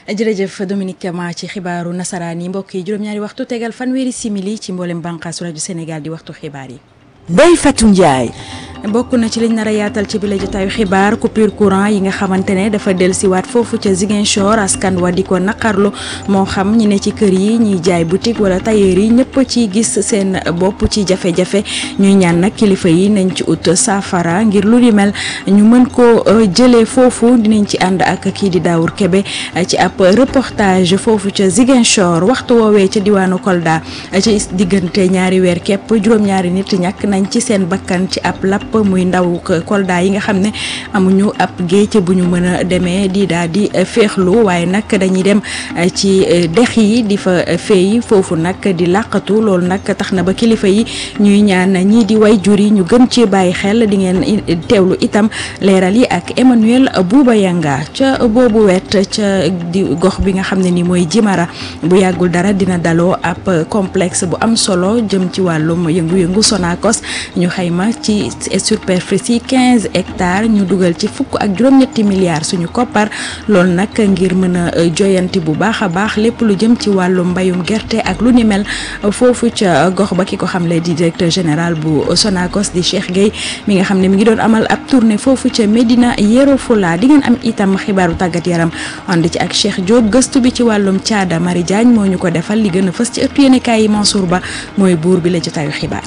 jërëjëf Dominique Kama ci xibaaru nasaraan yi mbokk yi juróom-ñaari waxtu tegal fanweeri simili ci mboolem bànqaasu rajo Sénégal di waxtu xibaar yi. Ndeye Fatou Ndiaye. bokk na ci liñ nar a yaatal ci bile jotaayu xibaar coupure courant yi nga xamante ne dafa dellusiwaat foofu ca Ziguinchor askan wa di ko naqarlu moo xam ñi ne ci kër yi ñiy jaay boutique wala tailleur yi ñëpp ci gis seen bopp ci jafe-jafe ñuy ñaan nag kilifa yi nañ ci ut saafara ngir lu di mel ñu mën ko jëlee foofu dinañ ci ànd ak kii di Daawur Kebe ci ab reportage foofu ca Ziguinchor waxtu woowee ca diwaanu Kolda ci diggante ñaari weer képp juróom-ñaari nit ñàkk nañ ci seen bakkan ci ab lapp muy ndaw Kolda yi nga xam ne amuñu ab géej bu ñu mën a demee di daal di féexlu waaye nag dañuy dem ci dex yi di fa féey foofu nag di làqatu loolu nag tax na ba kilifa yi ñuy ñaan ñii di way jur yi ñu gën ci bàyyi xel di ngeen teewlu itam leeral yi ak Emmanuel Bouba Yanga ca boobu wet ca di gox bi nga xam ne ni mooy Jimara bu yàggul dara dina daloo ab complexe bu am solo jëm ci wàllum yëngu-yëngu Sonacos ñu xayma ci superficie quinze hectares ñu dugal ci fukk ak juróom-ñetti milliards suñu koppar loolu nag ngir mën a joyanti bu baax a baax lépp lu jëm ci wàllu mbayum gerte ak lu ni mel foofu ca gox ba ki ko xamle di directeur général bu Sonacos di Cheikh Gueye mi nga xam ne mi ngi doon amal ab tournée foofu ca Medina Yoro Fula di ngeen am itam xibaaru tàggat yaram ànd ci ak Cheikh Diop gëstu bi ci wàllum caada Marie Diagne moo ñu ko defal li gën a fës ci ëttu yéenekaay yi Mansour Ba mooy buur bi la jotaayu xibaar.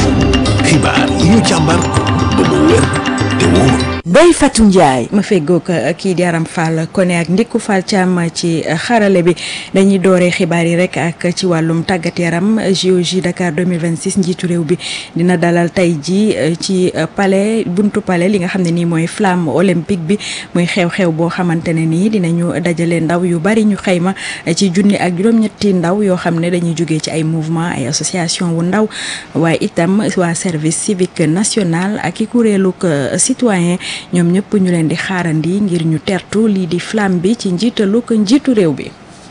xibaar yi ñu càmbar ba mu wér te wóor. Ndeye Fatou Ndiaye. ma feggoog kii di Aram Fall Koné ak Ndikku Fall Thiam ci xarale bi dañuy dooree xibaar yi rek ak ci wàllum tàggat yaram JOJ Dakar 2026 njiitu réew bi dina dalal tey ji ci palais buntu palais li nga xam ne nii mooy flamme olympique bi muy xew-xew boo xamante ne nii dinañu dajale ndaw yu bari ñu xayma ci junni ak juróom-ñetti ndaw yoo xam ne dañuy jógee ci ay mouvement ay association wu ndaw waaye itam waa service civique national ak i kuréelug citoyen ñoom ñëpp ñu leen di xaarandi ngir ñu tertu lii di flamme bi ci njiitalu ko njiitu réew bi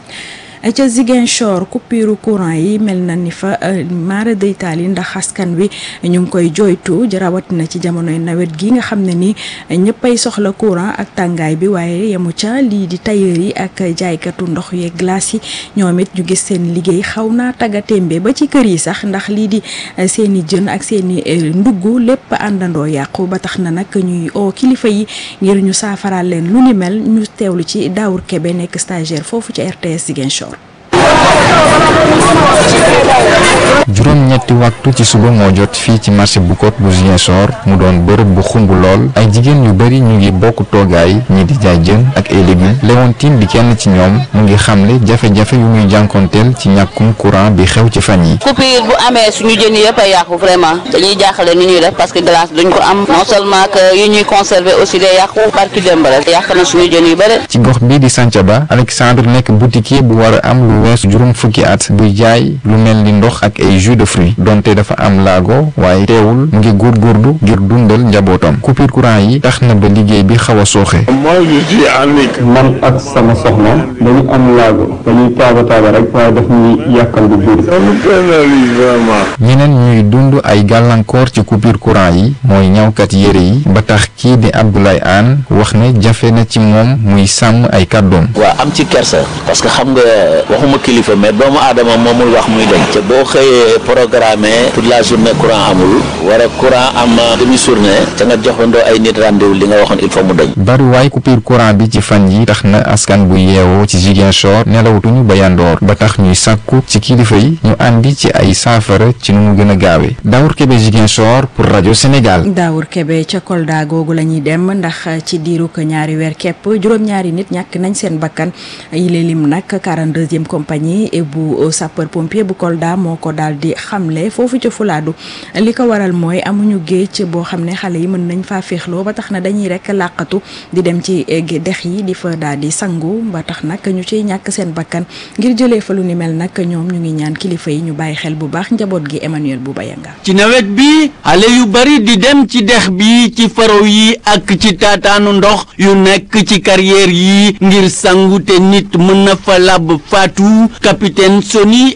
ca Ziguinchor coupure courant yi mel na ni fa mara day taal yi ndax askan wi ñu ngi koy joytu rawatina ci jamonoy nawet gi nga xam ne ni ñëppay soxla courant ak tàngaay bi waaye yemu ca lii di tailleur yi ak jaaykatu ndox yeeg glace yi ñoom it ñu gis seen liggéey xaw naa taggatémbe ba ci kër yi sax ndax lii di seen i jën ak seen i ndugg lépp àndandoo yàqu ba tax na nag ñuy oo kilifa yi ngir ñu saafaraal leen lu ni mel ñu teewlu ci Daawur Kebe nekk stagiaire foofu ci RTS Ziguinchor. juróom-ñetti waxtu ci suba moo jot fii ci marché bu Kot bu Ziguinchor mu doon bërëb bu xumb lool ay jigéen yu bari ñu ngi bokk toogaay ñi di jaay jën ak ay légumes Léontine di kenn ci ñoom mu ngi xamle jafe-jafe yu muy jànkonteel ci ñàkkum courant bi xew ci fan yi coupure bu amee suñu jën yi yëpp a yàqu vraiment dañuy jaaxale ni ñuy def parce que glace duñ ko am non seulement que yi ñuy conserver aussi day yàqu barki démb rek yàq na suñu jën yu bëri ci gox bii di Santhiaba Alexandre nekk boutiquier bu war a am lu weesu juróom fukki at buy jaay lu mel ni ndox ak ay jus de fruits donte dafa am laago waaye teewul mu ngi góorgóorlu ngir dundal njabootam coupure courant yi tax na ba liggéey bi xaw a sooxe. man ak sama soxna dañu am laago dañuy taaba taaba rek waaye daf ñuy yàqal bu biir. ñeneen ñuy dund ay gàllankoor ci coupure courant yi mooy ñawkat yére yi ba tax kii di Abdoulaye Anne wax ne jafe na ci moom muy sàmm ay kàddoom. waaw am ci kersa parce que xam nga waxuma kilifa mais doomu aadama moomul wax muy dem te boo xëyee programme toute la journée courant amul war a courant am demi journée te nga joxandoo ay nit rendez-vous li nga waxoon il faut mu dañ. bariwaay coupure courant bi ci fan yi tax na askan bu yeewoo ci Ziguinchor nelawutuñu ba yandoor ba tax ñuy sàkku ci kilifa yi ñu àndi ci ay saafara ci nu mu gën a gaawee Daawur Kebe Ziguinchor pour rajo Sénégal. Daawur Kebe ca Kolda googu la ñuy dem ndax ci diiru ko ñaari weer képp juróom-ñaari nit ñàkk nañ seen bakkan yile lim nag 42e compagnie bu sapeur pompier bu Kolda moo ko daal di xamle foofu ca Fulaadu li ko waral mooy amuñu géej boo xam ne xale yi mën nañ faa féexloo ba tax na dañuy rek làqatu di dem ci dex yi di fa daal di sangu ba tax nag ñu ciy ñàkk seen bakkan ngir jëlee fa lu ni mel nag ñoom ñu ngi ñaan kilifa yi ñu bàyyi xel bu baax njaboot gi Emmanuel bu bayanga ci nawet bi xale yu bari di dem ci dex bi ci faro yi ak ci taataanu ndox yu nekk ci carrière yi ngir sangu te nit mën na fa lab faatu capitaine Soni